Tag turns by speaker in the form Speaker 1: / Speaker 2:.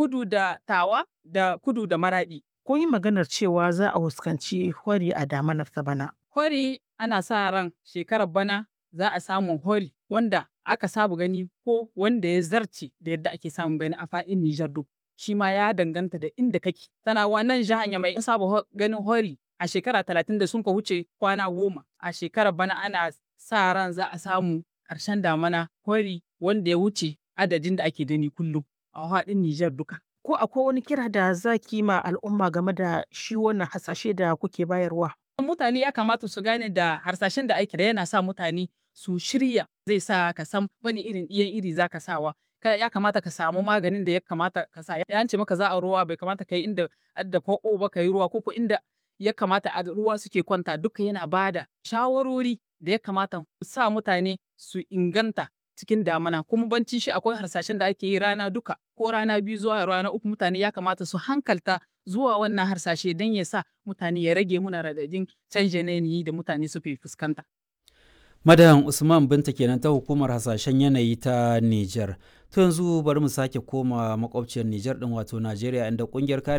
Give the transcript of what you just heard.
Speaker 1: kudu da tawa da kudu da maraɗi.
Speaker 2: Kun yi maganar cewa za a fuskanci hori a damanar ta bana.
Speaker 1: Hori ana sa ran shekarar bana za a samu hori wanda aka saba gani ko wanda ya zarce da yadda ake samun bana a faɗin Nijar duk. Shi ma ya danganta da inda kake. Tana wannan jihar Yamai an saba ganin hori a shekara talatin da sun ka wuce kwana goma. A shekarar bana ana sa ran za a samu ƙarshen damana hori wanda ya wuce adadin da ake gani kullum a faɗin Nijar duka.
Speaker 2: Ko akwai wani kira da za ki ma al'umma game da shi wannan hasashe da kuke bayarwa?
Speaker 1: Mutane ya kamata su gane da harsashen da ake da yana sa mutane su shirya zai sa ka san wani irin ɗiyan iri za ka sawa. Ya kamata ka samu maganin da ya kamata ka sa. Ya ce maka za a ruwa bai kamata ka yi inda adda fo'o ba ka yi ruwa ko inda ya kamata a ruwa suke kwanta duka yana bada shawarori da ya kamata sa mutane su inganta cikin damana kuma bancin shi akwai harsashen da ake yi rana duka ko rana biyu zuwa rana uku mutane ya kamata su hankalta zuwa wannan harsashe don ya sa mutane ya rage muna radadin canjin yanayi da mutane suke fuskanta.
Speaker 3: Madan Usman Binta kenan ta hukumar hasashen yanayi ta Nijar. To yanzu bari mu sake koma makwabciyar Nijar din wato Najeriya inda kungiyar kare